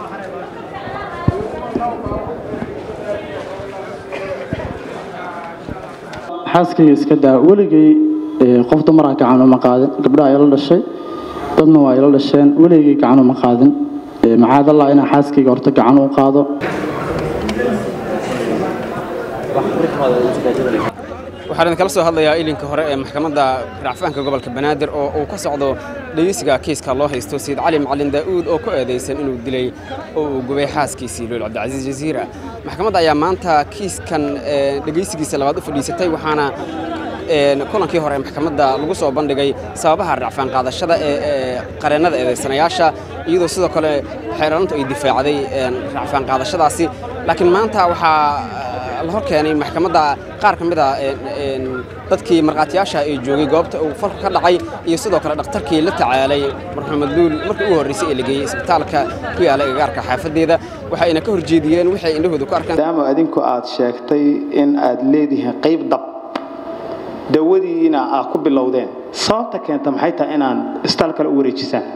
xaaskayga iska daa weligay qof dumara gacan uma qaadin gabdhaha ila dhashay dadna waa ila dhasheen weligay gacan uma qaadin macaadallah inaa xaaskayga horta gacan u qaado waxaan idinkala soo hadlayaa ilinka hore ee maxkamadda racfaanka gobolka banaadir oo uu ka socdo dhegeysiga kiiska loo haysto sayid cali macalin daa'uud oo ku eedaysan inuu dilay oo uu gubay xaaskiisii lool cabdicasiis jasiira maxkamadda ayaa maanta kiiskan dhegeysigiisa labaad u fadhiisatay waxaana kulankii hore maxkamadda lagu soo bandhigay sababaha racfaan qaadashada ee qareennada eedaysanayaasha iyadoo sidoo kale xeeraarintu ay difaacday racfaan qaadashadaasi laakiin maanta waxaa la hor keenay maxkamadda qaar ka mid a dadkii markhaatiyaasha ee joogay goobta uu falku ka dhacay iyo sidoo kale dhakhtarkii la tacaalay marxumed luul markii ugu horreysay ee la geeyey isbitaalka ku yaala agagaarka xaafaddeeda waxayna ka horjeediyeen waxay indhahooda ku arkeen maadaama adinku aad sheegtay in aad leedihiin qayb dab dawadiina aad ku bilowdeen sababta keenta maxay tahay inaan isbitaal kale u wareejisaan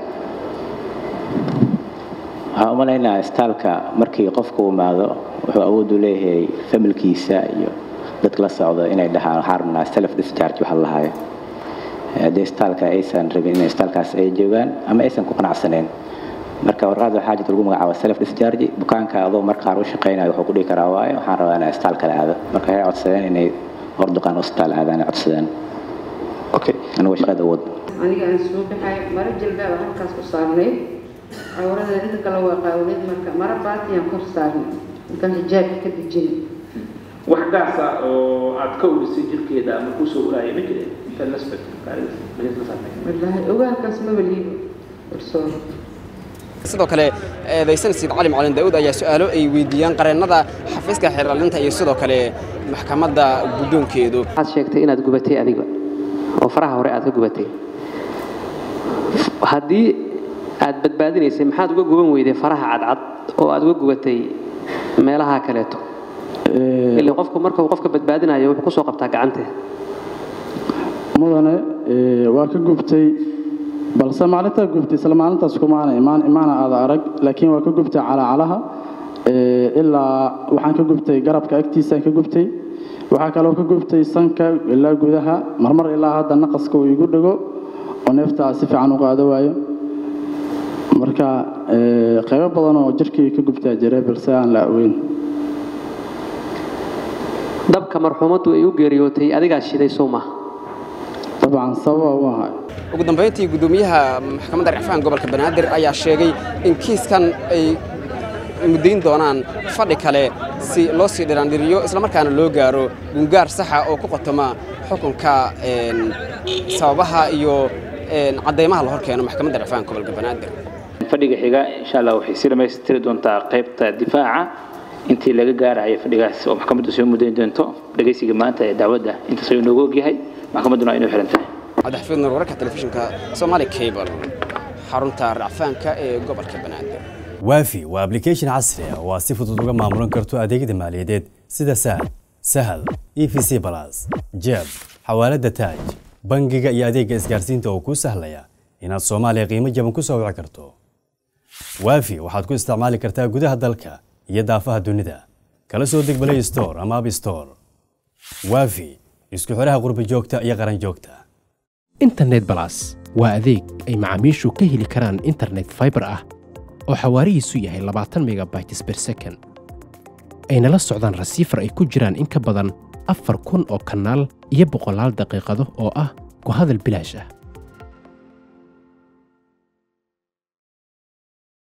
waxaan u malaynayaa istaalka markii qofku imaado wuxuu awood u leeyahay familkiisa iyo dadka la socdo inay dhahaan waxaan rabnaa self discharge waxa lahayo haddii istaalka aysan rabin in istaalkaas ay joogaan ama aysan ku qanacsaneen marka warqaad waxaa jirta lagu magacaabo self discharge bukaanka adoo markaar u shaqaynayo wuxuu ku dhihi karaa waayo waxaan rabaa inaan istaal kale aado marka waxay codsadeen inay horduqaan hospitaal aadaan codsadeen okay anigoo shaqada awood aniga aan soo baxay maro jalbaaba halkaas ku saarnay cawrada inta kale waa qaawneed marka maro baatiyaan kor saarnay intaan xijaabka ka dejinay wax gaasa oo aad ka urisay jirkeeda ama kuu soo uraya ma jireen intaad la wallaahi ogaalkaas maba liibo warsooro sidoo kale eedaysan sayid cali macalin daa'uud ayaa su'aalo ay weydiiyaan qareennada xafiiska xeerlaalinta iyo sidoo kale maxkamadda guddoonkeedu waxaad sheegtay inaad gubatay adiga oo faraha hore aad ka gubatay haddii aad badbaadinaysay maxaad uga guban weyday faraha cadcad oo aad uga gubatay meelaha kaleeto ilaa qofku marka uu qofka badbaadinayo wuxuu ku soo qabtaa gacantee mudane waa ka gubtay balse maalintaa gubtay isla maalintaas kumaana imaan imaana aada arag laakiin waa ka gubtay calaacalaha ilaa waxaan ka gubtay garabka agtiisaan ka gubtay waxaa kaloo ka gubtay sanka ilaa gudaha marmar ilaa hadda naqaska uu igu dhego oo neeftaa si fiican u qaado waayo marka qaybo badan oo jirkii ka gubtaa jira balse aan la aweyn dabka marxuumaddu ay u geeriyootay adigaa shiday soo maaha dabcan sababa u ahay ugu dambayntii guddoomiyaha maxkamadda racfaan gobolka banaadir ayaa sheegay in kiiskan ay muddayn doonaan fadhi kale si loo sii dhiraandhiriyo islamarkaana loo gaaro gungaar saxa oo ku qotoma xukunka sababaha iyo caddaymaha la hor keeno maxkamadda racfaan gobolka banaadir fadhiga xiga insha allah waxay si dhammaystiri doontaa qaybta difaaca intii laga gaarayo fadhigaas oo maxkamaddu soo mudayn doonto dhegaysiga maanta ee dacwadda intaas ayuu noogu ogyahay maxkamadduna inuu xiran tahay cabdixafiid nur wararka telefishinka somaali cable xarunta racfaanka ee gobolka banaadir waafi waa application casri ah oo aad si fudud uga maamulan karto adeegyada maaliyadeed sida sahal sahal e v c balas jeeb xawaalada taaj bangiga iyo adeegga isgaarsiinta oo kuu sahlaya inaad soomaaliya qiimo jaban ku soo wici karto waafi waxaad ku isticmaali kartaa gudaha dalka iyo daafaha dunida kala soo deg play store ama app store waafi isku xidhaha qurbi joogta iyo qaran joogta internet balas waa adeeg ay macaamiishu ka heli karaan internet fiber ah oo xawaarihiisu yahay labaatan megabytes per second ayna la socdaan rasiifar ay ku jiraan in ka badan afar kun oo kanaal iyo boqolaal daqiiqado oo ah ku hadal bilaash ah